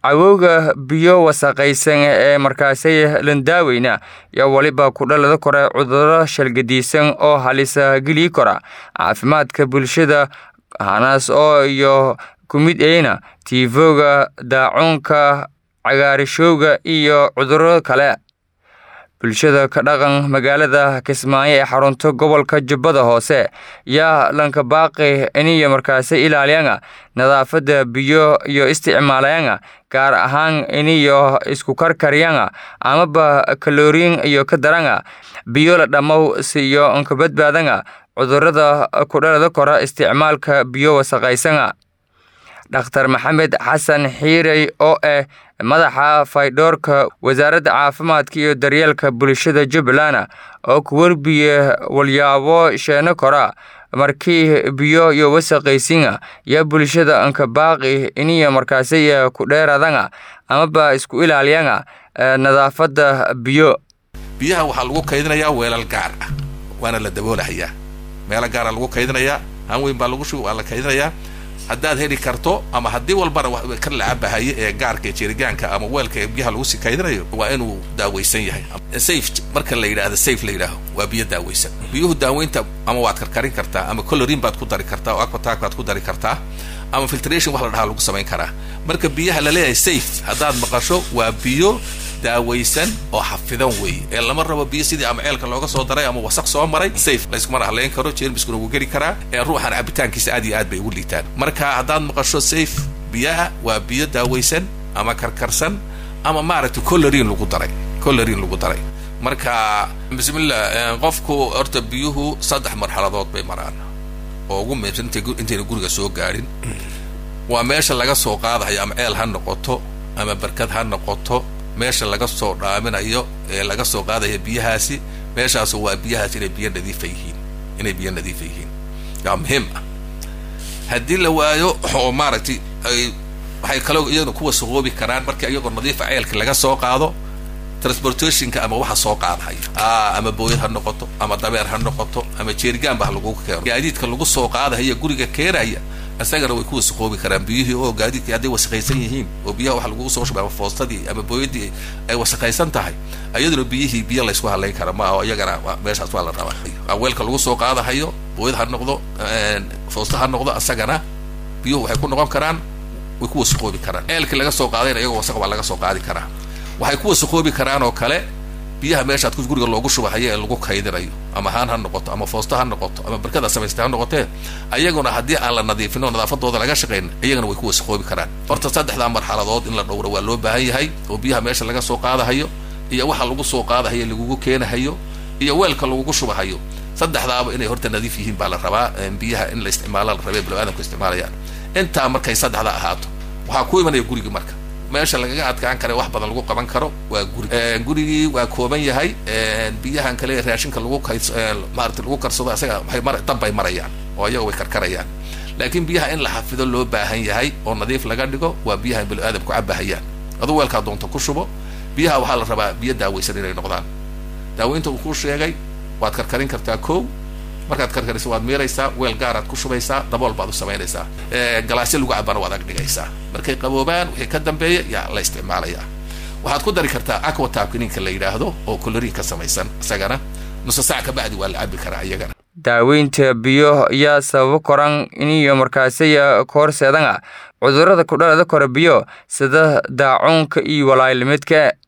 cawowga biyo wasaqaysan ee markaasay landaaweyna iyo weliba kudhalada kore cuduro shalgadiisan oo halisa geli kora caafimaadka bulshada hanaas oo iyo ku mid ayna tiifoga daacuunka cagaarishowga iyo cuduro kale bulshada ka dhaqan magaalada kismaayo ee xarunta gobolka jubbada hoose yaa lanka baaqi iniyo markaasi ilaaliyanga nadaafadda biyo iyo isticmaalayanga gaar ahaan iniyo isku karkaryanga amaba kaloriin iyo ka daranga biyo la dhammow siyo nka badbaadanga cudurada kudhalada kora isticmaalka biyo wasaqaysanga dhakhtar maxamed xasan xiirey oo ah madaxa faydhoorka wasaaradda caafimaadka iyo daryeelka bulshada jubbaland oo ku werbiye walyaabo sheeno kora markii biyo iyo wasaqaysinga yaa bulshada anka baaqi iniyo markaasi ku dheeradanga amaba isku ilaaliyanga nadaafadda biyo biyaha waxaa lagu kaydinayaa weelal gaar ah waana la daboolahayaa meelo gaara lagu kaydinayaa haan weyn baa lagu shubi waa la kaydinayaa haddaad heli karto ama haddii walbana kan la cabahaye ee gaarka jerigaanka ama weelka ee biyaha lagu sii kaydinayo waa inuu daawaysan yahay safe marka la yidhahdo safe la yidhaaho waa biyo daawaysan biyuhu daaweynta ama waad karkarin kartaa ama colorin baad ku dari kartaa oo aquatark baad ku dari kartaa ama filtration wax la dhahaa lagu samayn karaa marka biyaha la leeyahay safe haddaad maqasho waa biyo daawaysan oo xafidan weeye ee lama rabo biyo sidii ama ceelka looga soo daray ama wasaq soo maray safe layskuma haleyn karo jeermiskuna wuu geli karaa ee ruuxan cabitaankiisa aad iyo aad bay ugu liitaan marka haddaad maqasho safe biyaha waa biyo daawaysan ama karkarsan ama maaragtay colorin lagu daray colorin lagu daray marka bismillah qofku horta biyuhu saddex marxaladood bay maraan oo ugu muhiimsan intayna guriga soo gaadhin waa meesha laga soo qaadayo ama ceel ha noqoto ama barkad ha noqoto meesha laga soo dhaaminayo ee laga soo qaadaya biyahaasi meeshaasu waa biyahaas inay biyo nadiifa yihiin inay biyo nadiifa yihiin yaa muhiim ah haddii la waayo oo maaragtay ay waxay kaloo iyaguna ku wasaqoobi karaan markii iyagoo nadiifa ceelka laga soo qaado transportationka ama waxa soo qaadahayo ama booyad ha noqoto ama dabeer ha noqoto ama jeerigaanba ha lagu keeno gaadiidka lagu soo qaadahaya guriga keenaya isagana way ku wasaqoobi karaan biyihii oo gaadiidkii hadday wasaqaysan yihiin oo biyaha waxa lagugu soo shubay ama foostadii ama booyadii ay wasaqaysan tahay iyaduna biyihii biyo laysku halayn kara ma aho iyagana meeshaas waa la rabaa weelka lagu soo qaadahayo booyad ha noqdo foosta ha noqdo isagana biyuhu waxay ku noqon karaan way ku wasaqoobi karaan ceelkii laga soo qaadayna iyagoo wasaq baa laga soo qaadi karaa waxay ku wasaqoobi karaan oo kale biyaha meeshaad guriga loogu shubahayo ee lagu kaydinayo ama haan ha noqoto ama foosta ha noqoto ama barkada samaystay ha noqotee ayaguna haddii aan la nadiifin oo nadaafadooda laga shaqayn iyagana way ku wasaqoobi karaan horta saddexdaa marxaladood in la dhowro waa loo baahan yahay oo biyaha meesha laga soo qaadahayo iyo waxa lagu soo qaadahayo lagugu keenahayo iyo weelka lagugu shubahayo saddexdaaba inay horta nadiif yihiin baa la rabaa biyaha in la isticmaala la rabee biniaadamku isticmaalayaan intaa markay saddexda ahaato waxaa ku imanaya gurigi marka meesha lagaga adkaan kara wax badan lagu qaban karo waa guri gurigii waa kooban yahay biyahan kale raashinka lagu kayd maarata lagu karsado isaga waxay mar dab bay marayaan oo iyaga way karkarayaan laakiin biyaha in la xafido loo baahan yahay oo nadiif laga dhigo waa biyaha bini aadamku cabahayaan aduu weelkaa doonta ku shubo biyaha waxaa la rabaa biyo daawaysan inay noqdaan daaweynta uu kuu sheegay waad karkarin kartaa kow markaad karkariso waad miiraysaa weel gaaraad ku shubaysaa dabool baad u samaynaysaa galaasyo lagu cabana waad ag dhigaysaa markay qaboobaan wixii ka dambeeya yaa la isticmaalayaa waxaad ku dari kartaa aquatabka ninka la yidhaahdo oo colorin ka samaysan isagana nusa sac ka bacdi waa la cabi karaa iyagana daaweynta biyo yaa sababo koran iniyo markaasaya koorseedanga cudurada kudhalada kora biyo sida daacuunka iyo walaaylmidka